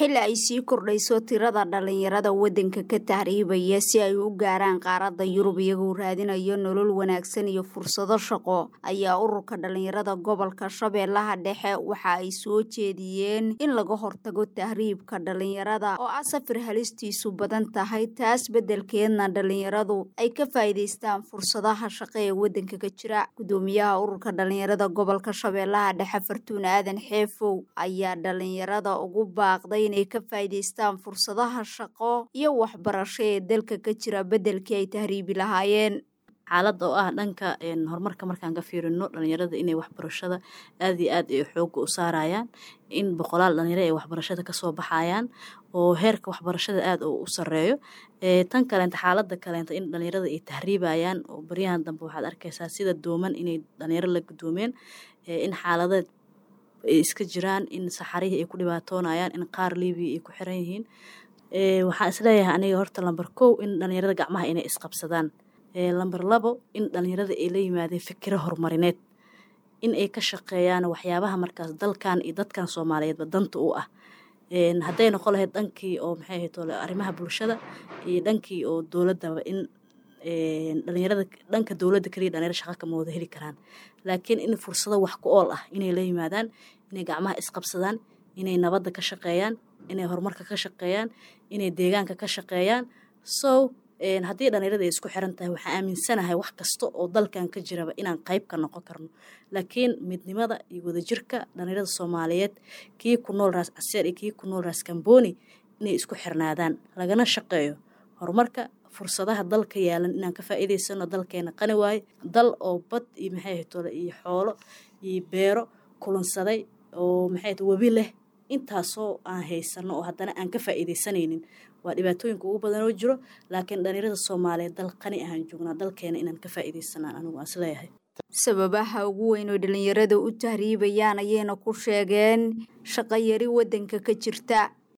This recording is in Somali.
xilli ay sii kordhayso tirada dhalinyarada waddanka ka tahriibaya si ay u gaaraan qaaradda yurub iyagoo raadinayo nolol wanaagsan iyo fursado shaqo ayaa ururka dhalinyarada gobolka shabeellaha dhexe waxa ay soo jeediyeen in laga hortago tahriibka dhalinyarada oo ah safar halistiisu badan tahay taas beddelkeedna dhalinyaradu ay ka faa'iidaystaan fursadaha shaqo ee waddanka ka jira gudoomiyaha ururka dhalinyarada gobolka shabeellaha dhexe fartuun aadan xeefow ayaa dhalinyarada ugu baaqday inay ka faa'iidaystaan fursadaha shaqo iyo waxbarasho ee dalka ka jira beddelkii ay tahriibi lahaayeen xaaladda oo ah dhanka horumarka markaan ka fiirino dhalinyarada inay waxbarashada aada iyo aad ay xooga u saarayaan in boqolaal dhalinyaro ay waxbarashada kasoo baxayaan oo heerka waxbarashada aada u sareeyo tan kaleenta xaaladda kaleenta in dhalinyarada ay tahriibayaan oo baryahan dambe waxaad arkaysaa sida dooman inay dhalinyaro la gudoomeen in xaaladeed ay iska jiraan in saxarihii ay ku dhibaatoonayaan in qaar libiya ay ku xiran yihiin waxaan isleeyahay aniga horta lamber kow in dhalinyarada gacmaha inay isqabsadaan lamber labo in dhalinyarada ay la yimaadeen fikiro horumarineed in ay ka shaqeeyaan waxyaabaha markaas dalkan iyo dadkan soomaaliyeedba danta u ah hadday noqon lahayd dhankii oo maxay ahayd arrimaha bulshada iyo dhankii oo dowladdaba in dhalinyarada dhanka dowladda keliya dhalinyaro shaqa kama wada heli karaan laakiin in fursado wax ku ool ah inay la yimaadaan inay gacmaha isqabsadaan inay nabadda ka shaqeeyaan inay horumarka ka shaqeeyaan inay deegaanka ka shaqeeyaan so haddii dhalinyarada ay isku xiran tahay waxaan aaminsanahay wax kasta oo dalkan ka jiraba inaan qayb ka noqon karno laakiin midnimada iyo wadajirka dhalinyarada soomaaliyeed kii ku nool raas caseer iyo kii ku nool raas kamboni inay isku xirnaadaan lagana shaqeeyo horumarka fursadaha dalka yaalan inaan ka faa'iidaysano dalkeena qani waaye dal oo bad iyo maxay ahayd iyo xoolo iyo beero kulansaday oo maxay ahayd webi leh intaasoo aan haysano oo haddana aan ka faa'iidaysanaynin waa dhibaatooyinka ugu badan oo jiro laakiin dhalinyarada soomaaliyeed dal qani ahaan joognaa dalkeena inaan ka faa'iidaysanaan anigu aan isleeyahay sababaha ugu weyn oo dhalinyarada u tahriibayaan ayayna ku sheegeen shaqo yari waddanka ka jirta